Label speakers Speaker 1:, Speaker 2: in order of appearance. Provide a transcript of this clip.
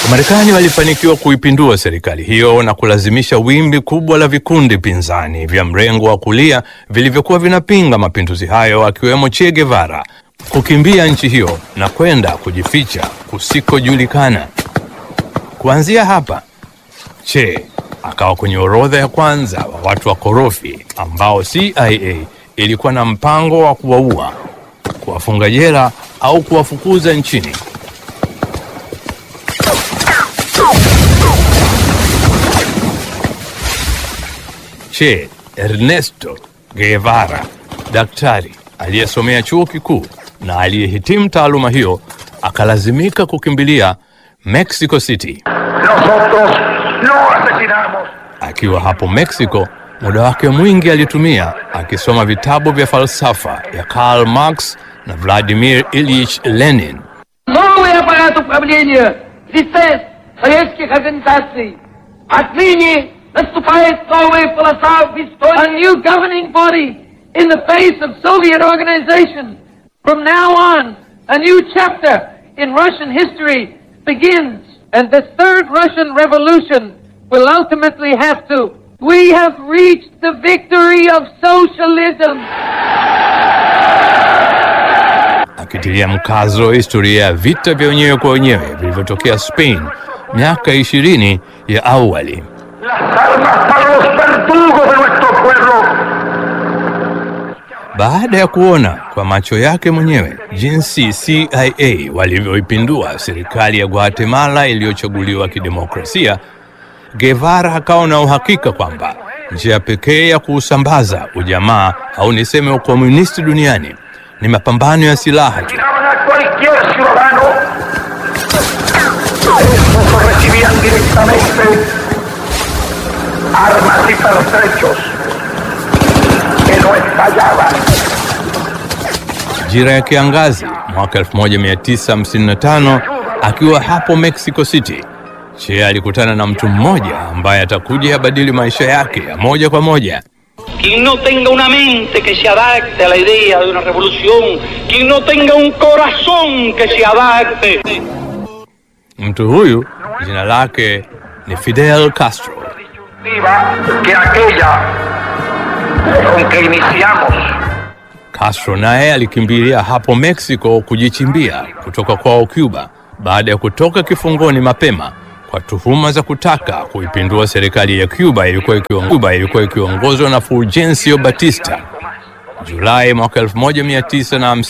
Speaker 1: Wamarekani walifanikiwa kuipindua serikali hiyo na kulazimisha wimbi kubwa la vikundi pinzani vya mrengo wa kulia vilivyokuwa vinapinga mapinduzi hayo akiwemo Che Guevara kukimbia nchi hiyo na kwenda kujificha kusikojulikana. Kuanzia hapa, Che akawa kwenye orodha ya kwanza wa watu wakorofi ambao CIA ilikuwa na mpango wa kuwaua, kuwafunga jela au kuwafukuza nchini. Che Ernesto Guevara, daktari aliyesomea chuo kikuu na aliyehitimu taaluma hiyo, akalazimika kukimbilia Mexico City.
Speaker 2: Nosotros no asesinamos.
Speaker 1: Akiwa hapo Mexico, muda wake mwingi alitumia akisoma vitabu vya falsafa ya Karl Marx na Vladimir Ilyich Lenin.
Speaker 3: Новый аппарат управления ЛИСЕС Советских Организаций. Отныне наступает новая полоса в истории. A new governing body in the face of Soviet organization. From now on, a new chapter in Russian history begins. And the third Russian revolution will ultimately have to. We have reached the victory of socialism.
Speaker 1: akitilia mkazo historia ya vita vya wenyewe kwa wenyewe vilivyotokea Spain miaka ishirini ya awali.
Speaker 2: Las armas para los verdugos de nuestro pueblo.
Speaker 1: Baada ya kuona kwa macho yake mwenyewe jinsi CIA walivyoipindua serikali ya Guatemala iliyochaguliwa kidemokrasia, Guevara akawa na uhakika kwamba njia pekee ya kuusambaza ujamaa au niseme ukomunisti duniani ni mapambano ya silaha tu.
Speaker 2: Tiraban a cualquier ciudadano. Estos recibían directamente armas y pertrechos que no estallaban.
Speaker 1: Majira ya kiangazi mwaka 1955 akiwa hapo Mexico City, Che alikutana na mtu mmoja ambaye atakuja abadili maisha yake ya moja kwa moja.
Speaker 4: Quien no tenga una mente que se adapte a la idea de una revolución, quien no tenga un corazón que se adapte.
Speaker 1: Mtu huyu jina lake ni Fidel Castro.
Speaker 2: Viva que aquella con que iniciamos
Speaker 1: Castro naye alikimbilia hapo Mexico kujichimbia kutoka kwao Cuba baada ya kutoka kifungoni mapema kwa tuhuma za kutaka kuipindua serikali ya Cuba ilikuwa ikiong- Cuba ilikuwa ikiongozwa na Fulgencio Batista. Julai mwaka 1950